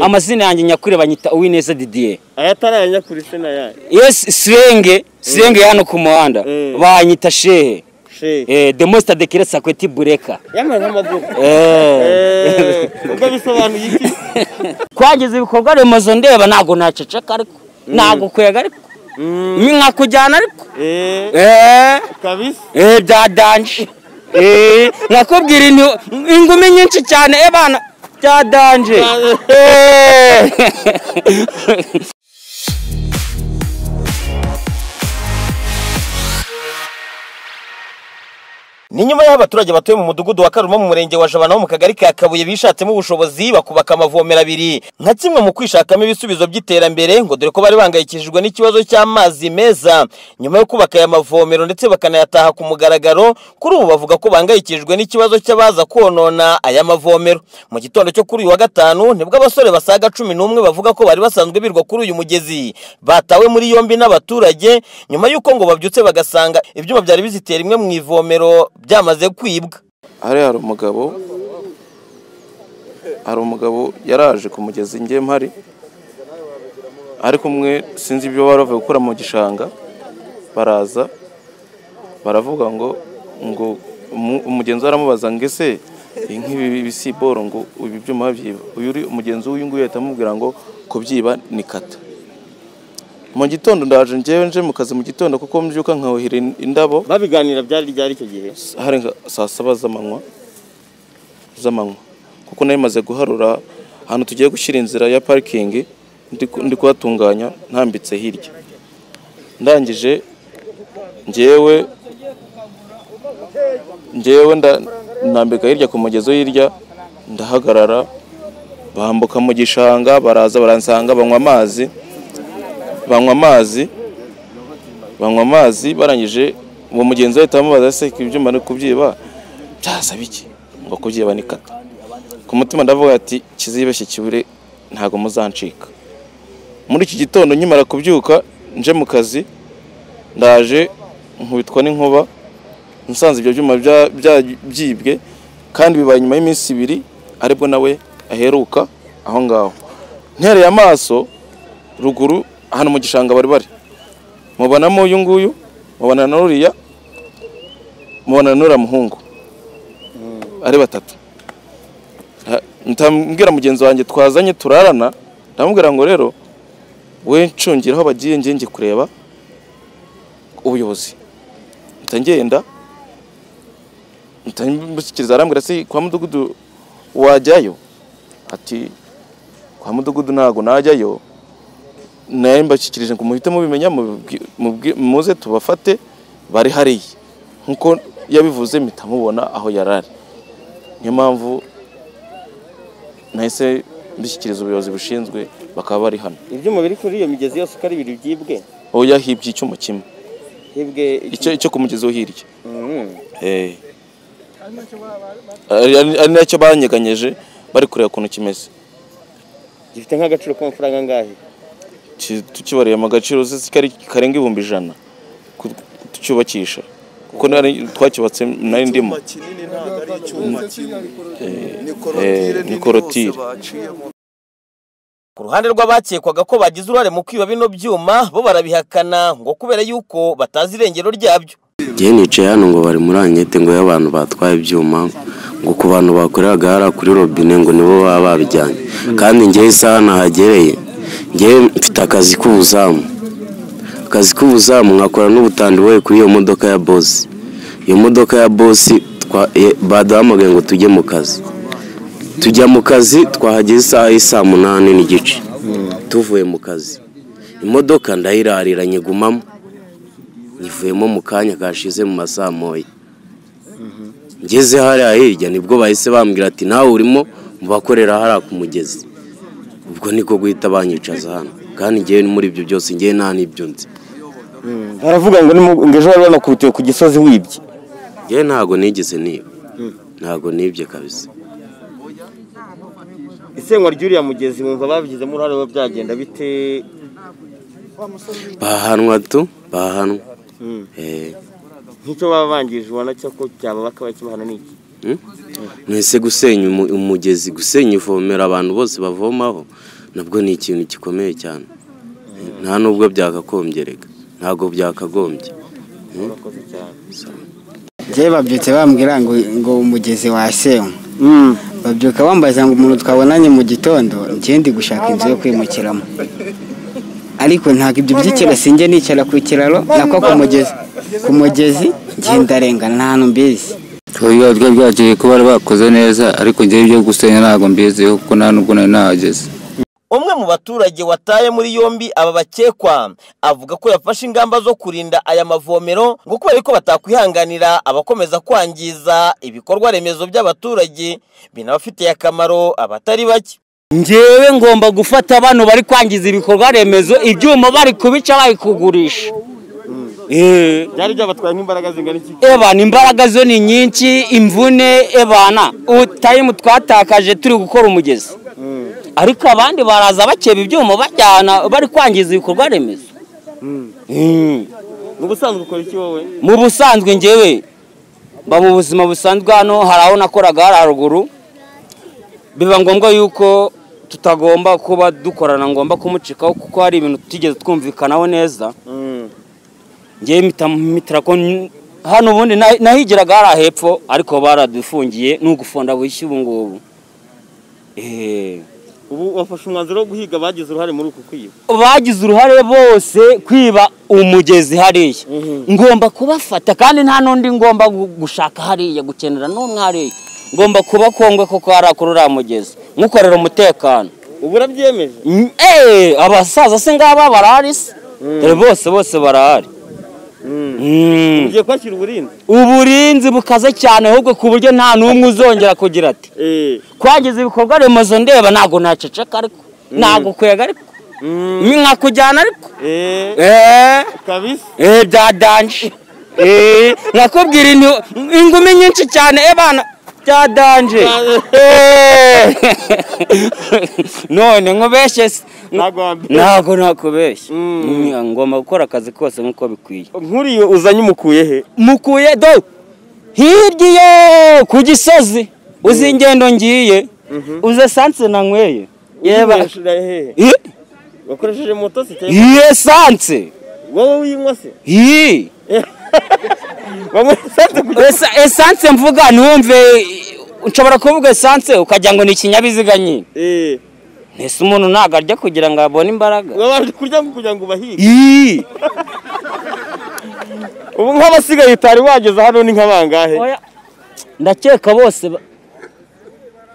amazina yanjye nyakuri banyita uwineza didier ayatari aya nyakuri se na yayo iyo sirenge sirenge hano ku muhanda Mm. banyita shehe shehe Eh, demosita dekire sakweti bureka yambaye nk'amagufa Eh. Eh, ubwo bisobanuye iki kwangiza ibikorwa remezo ndeba ntabwo naceceka ariko ntabwo kwega ariko ni nka kujyana ariko Eh, Eh, kabisa eh, byadanje Eh, nakubwira intu- ingumi nyinshi cyane ebana byadanje Eh. ni nyuma y'aho abaturage batuye mu mudugudu wa karuma mu murenge wa jabana ho mu kagari ka kabuye bishatsemo ubushobozi bakubaka amavomero abiri nka kimwe mu kwishakamo ibisubizo by'iterambere ngo dore ko bari bangayikishijwe n'ikibazo cy'amazi meza nyuma yo kubaka aya mavomero ndetse bakanayataha ku mugaragaro kuri ubu bavuga ko bangayikishijwe n'ikibazo cy'abaza konona aya mavomero mu gitondo cyo kuri uyu wa gatanu nibwo abasore basaga cumi n'umwe bavuga ko bari basanzwe birwa kuri uyu mugezi batawe muri yombi n'abaturage nyuma y'uko ngo babyutse bagasanga ibyuma byari biziteye rimwe mu ivomero byamaze kwibwa hariya hari umugabo hari umugabo yaraje ku mugezi ngiye mpari ari kumwe sinzi ibyo bari bavuye gukora mu gishanga baraza baravuga ngo ngo umu- umugenzi we aramubaza ngo ese nk'ibi bisiboro ngo ibi byuma babyiba uyu uri umugenzi w'uyu nguyu ahita amubwira ngo kubyiba ni kata mu gitondo ndaje ngewe nje mu kazi mu gitondo kuko mbyuka nkawuhira in- indabo babiganira byari ryari icyo gihe hari nka saa saba z'amanywa z'amanywa kuko nari maze guharura ahantu tugiye gushyira inzira ya parikingi ndi ku- ndi kuhatunganya ntambitse hirya ndangije ngewe ngewe nda- nambika hirya ku mugezi wo hirya ndahagarara bambuka mu gishanga baraza baransanga banywa amazi banywa amazi banywa amazi barangije uwo mugenzi ahita amubaza se ibyuma no kubyiba byasaba iki ngo kubyiba ni kata ku mutima ndavuga ati kizibeshye kibure ntabwo muzancika muri iki gitondo nkimara kubyuka nje mu kazi ndaje nkubitwa n'inkuba nsanze ibyo byuma bya- bya- byibwe kandi bibaye nyuma y'iminsi ibiri aribwo nawe aheruka aho ngaho ntereye amaso ruguru ahantu mu gishanga bari bari mubonamo uyu nguyu mubona na uriya mubona n'uriya muhungu ari batatu Ha- ntambwira mugenzi wanjye twazanye turarana ndamubwira ngo rero we ncungira aho bagiye ngiye ngiye kureba ubuyobozi mpita ngenda mpita mbushyikiriza arambwira se kwa mudugudu wajyayo ati kwa mudugudu ntabwo najyayo nawe mbashyikirije ngo muhite mubimenya mubibwi- mubwi- muze tubafate bari hariya nk'uko yabivuze mpita mubona aho yari ari niyo mpamvu nahise mbishyikiriza ubuyobozi bushinzwe bakaba bari hano ibyuma biri kuri iyo migezi yose uko ari ibiri byibwe aho yahibye icyuma kimwe hibwe icyo icyo ku mugezi wo hirya Mm. Eh. ari ari- ari nacyo banyeganyeje bari kureba ukuntu kimeze gifite nk'agaciro k'amafaranga angahe Ki- tukibariye mu gaciro uzi ko ari karenga ibihumbi ijana ku- tucyubakisha kuko nari twacyubatse nari ndimo icyuma kinini ntabwo ari icyuma kimwe ni eh, korotire ni nini korotire. hose baciyemo ku ruhande rw'abakekwaga ko bagize uruhare mu kwiba bino byuma bo barabihakana ngo kubera yuko batazi irengero ryabyo Njye nicaye hano ngo bari muri ankete ngo y'abantu batwaye ibyuma ngo ku bantu bakoreraga hariya kuri robine ngo nibo baba babijyanye kandi njyewe isaha nahagereye njyewe mfite akazi k'ubuzamu akazi k'ubuzamu nkakora n'ubutandi boye kuri iyo modoka ya bosi iyo modoka ya bosi twa- eh, baduhamagaye ngo tujye mu kazi tujya mu kazi twahageze isaha y'isaa munani n'igice tuvuye mu kazi imodoka ndayirarira nyigumamo nyivuyemo mu kanya kashize mu masaha moya ngeze hariya hirya nibwo bahise bambwira ati nawe urimo mu bakorera hariya ku mugezi ubwo niko guhita banyicaza hano kandi ngewe muri ibyo byose ngewe nta n'ibyo nzi baravuga ngo ni mu- ngo ejo bari banakubitiwe ku gisozi wibye ngewe ntabwo nigeze niba ntabwo nibye kabisa isenywa ry'uriya mugezi wumva babigizemo uruhare bo byagenda bite bahanwa tu bahanwa Eh, nk'icyo baba bangije ubona cyo ko cyababaka bakibahana ni iki mwese gusenya umu- umugezi gusenya ivomero abantu bose bavomaho nabwo ni ikintu gikomeye cyane nta nubwo byakakongereka ntabwo byakagombye njyewe babyutse bambwira ngo ngo umugezi wasenywe babyuka bambaza ngo umuntu twabonanye mu gitondo njyewe ndi gushaka inzu yo kwimukiramo ariko ntabwo ibyo by'ikiraro sinjye nicara ku kiraro nako ku mugezi ku mugezi njyewe ndarengana nta hantu mbizi biba byagiye kuba bakoze neza ariko njyewe ibyo gusenya ntabwo mbiziho kuko nta nubwo nari nahageze umwe mu baturage wataye muri yombi aba bakekwa avuga ko yafashe ingamba zo kurinda aya mavomero ngo kubera ko batakwihanganira abakomeza kwangiza ibikorwa remezo by'abaturage binabafitiye akamaro abatari bake njyewe ngomba gufata abantu bari kwangiza ibikorwa remezo ibyuma bari kubica bari kugurisha Eh, byari byabatwaye nk'imbaraga zingana iki ebana imbaraga zo ni nyinshi imvune ebana utayimu twatakaje turi gukora umugezi ariko abandi baraza bakeba ibyuma bajyana bari kwangiza ibikorwa remezo ni ubusanzwe ukora iki wowe mu busanzwe njyewe mba mu buzima busanzwe hano hari aho nakoraga hari haruguru biba ngombwa yuko tutagomba kuba dukorana ngomba kumucikaho kuko hari ibintu tutigeze twumvikanaho neza njyewe mpita mpitira ko n- hano ubundi na- nahigiraga hari hepfo ariko baradufungiye ni ugufonda bushya ubu ngubu Eh, ubu wafashe umwanzuro wo guhiga bagize uruhare muri uku kwiba bagize uruhare bose kwiba umugezi hariya ngomba kubafata kandi nta n'undi ngomba gu- gushaka hariya gukenera n'umwe hariya ngomba kubakongwe kuko hari kuri uriya mugezi nkukorera umutekano ubu urabyemeje Mm, eh, abasaza se ngaba barahari se Dore bose bose barahari Mm. ugiye kwakira uburinzi uburinzi bukaze cyane ahubwo ku buryo nta n'umwe uzongera kugira ati kwangiza ibikorwa remezo ndeba ntabwo naceceka ariko ntabwo kwega ariko nkakujyana ariko Eh, kabisa eh, byadanje Eh, nakubwira intu- ingumi nyinshi cyane ebana byadanje Eh. none nkubeshye se ntabwo wambere ntabwo nakubeshya Mm, ngomba gukora akazi kose nk'uko bikwiye nkuriye uzanye umukuye he mukuye do hirya iyo ku gisozi uzi ingendo ngiye uze esanse nanyweye yeba hehe Eh, wakoresheje moto se cyangwa iyi esanse wowe winywa se iyi wamwesanze ku Esa- esanse mvuga ntiwumve nshobora kuvuga esanse ukagira ngo ni ikinyabiziga nyine eee ntese umuntu ntabwo arya kugira ngo abone imbaraga wabanje kurya ngo kugira ngo ubahige iyi ubu nk'abasigaye utari wageza hano ni nk'abangahe Oya, ndakeka bose ba-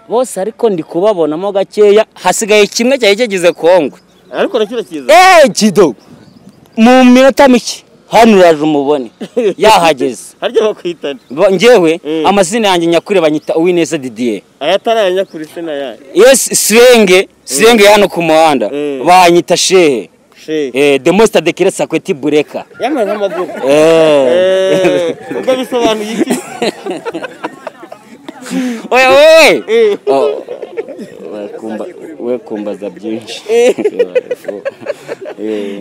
bose ariko ndi kubabonamo gakeya hasigaye kimwe cyari kigize kongwe ariko na kino kiza eee kido mu minota mike hano uraje umubone yahageze harya bakwitana Ba- njyewe Mm. amazina yanjye nyakuri banyita uwineza didiye ayatari aya nyakuri se n'aya yesi sirenge sirenge hano ku muhanda Mm. banyita shehe shehe Eh, demosita dekire sakweti bureka yambaye nk'amagufa Eh. eee ubwo bisobanuye iki oya wowe Eh. Oh, we kumba- we kumbaza byinshi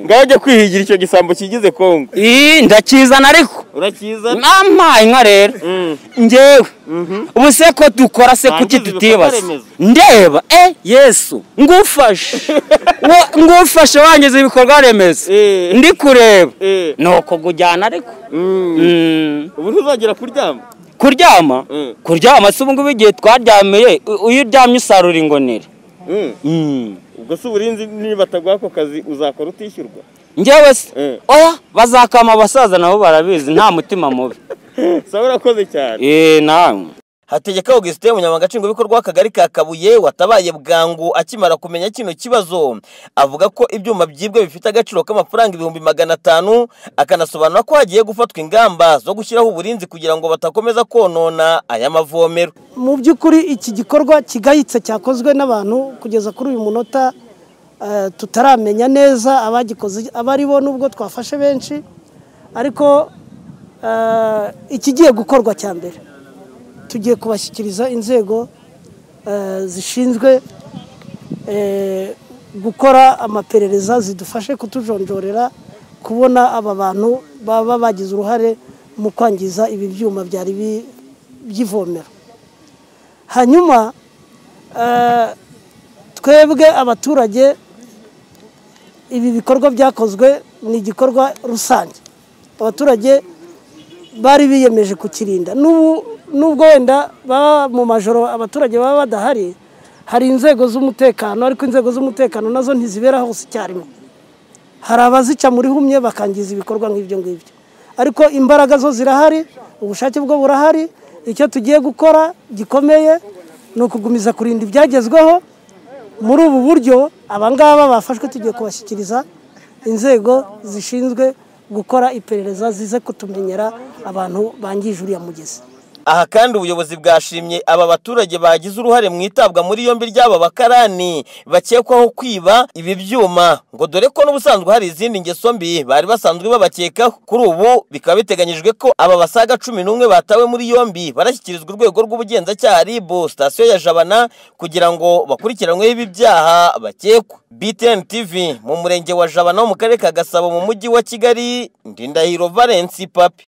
ngaho jya kwihigira icyo gisambo kigize kongo iyi ndakizana ariko urakizana nampaye inka rero Mm. njyewe ubu se ko dukora se kuki Twangiza tutibaza ibikorwa remezo. ndeba e yesu ngufashe Wo- ngufashe wangiza ibikorwa remezo Eh. ndi kureba Eh. ni uko kujyana ariko Mm. ubu ntuzagera kuryama kuryama Mm. kuryama si ubungubu igihe twaryamiye u- iyo uryamye usarura ingonera Mm. Mm. ubwo si uburinzi niba bataguha ako kazi uzakora utishyurwa njyewe Mm. se oya bazakama abasaza nabo barabizi nta mutima mubi sawa urakoze cyane eee nawe hategeka augustin umunyamabanga nshingwabikorwa w'akagari ka kabuye watabaye bwangu akimara kumenya kino kibazo avuga ko ibyuma byibwe bifite agaciro k'amafaranga ibihumbi magana atanu akanasobanura ko hagiye gufatwa ingamba zo gushyiraho uburinzi kugira ngo batakomeza konona aya mavomero mu by'ukuri iki gikorwa kigayitse cyakozwe n'abantu kugeza kuri uyu munota eh, tutaramenya neza abagikoze abo ari bo nubwo twafashe benshi ariko eh, ikigiye gukorwa cya mbere tugiye kubashyikiriza inzego eh, zishinzwe eh, gukora amaperereza zidufashe kutujonjorera kubona aba bantu baba bagize uruhare mu kwangiza ibi byuma byari bi- by'ivomero hanyuma twebwe abaturage ibi bikorwa byakozwe ni igikorwa rusange abaturage bari biyemeje kukirinda n'ubu nubwo wenda baba mu majoro abaturage baba badahari hari inzego z'umutekano ariko inzego z'umutekano nazo ntizibera hose icyarimwe hari abazica muri humye bakangiza ibikorwa nk'ibyo ngibyo ariko imbaraga zo zirahari ubushake bwo burahari icyo tugiye gukora gikomeye ni ukugumiza kurinda ibyagezweho muri ubu buryo abangaba bafashwe tugiye kubashyikiriza inzego zishinzwe gukora iperereza zize kutumenyera abantu bangije uriya mugezi aha kandi ubuyobozi bwashimye aba baturage bagize uruhare mu itabwa muri yombi ry'aba bakarani bakekwaho kwiba ibi byuma ngo dore ko n'ubusanzwe hari izindi ngeso mbi bari basanzwe babakeka kuri ubu bikaba biteganyijwe ko aba basaga cumi n'umwe batawe muri yombi barashyikirizwa urwego rw'ubugenzacyaha rib sitasiyo ya jabana kugira ngo bakurikiranweho ibi byaha bakekwa btn tv mu murenge wa jabana wo mu karere ka gasabo mu mujyi wa kigali ndindahiro valensi papi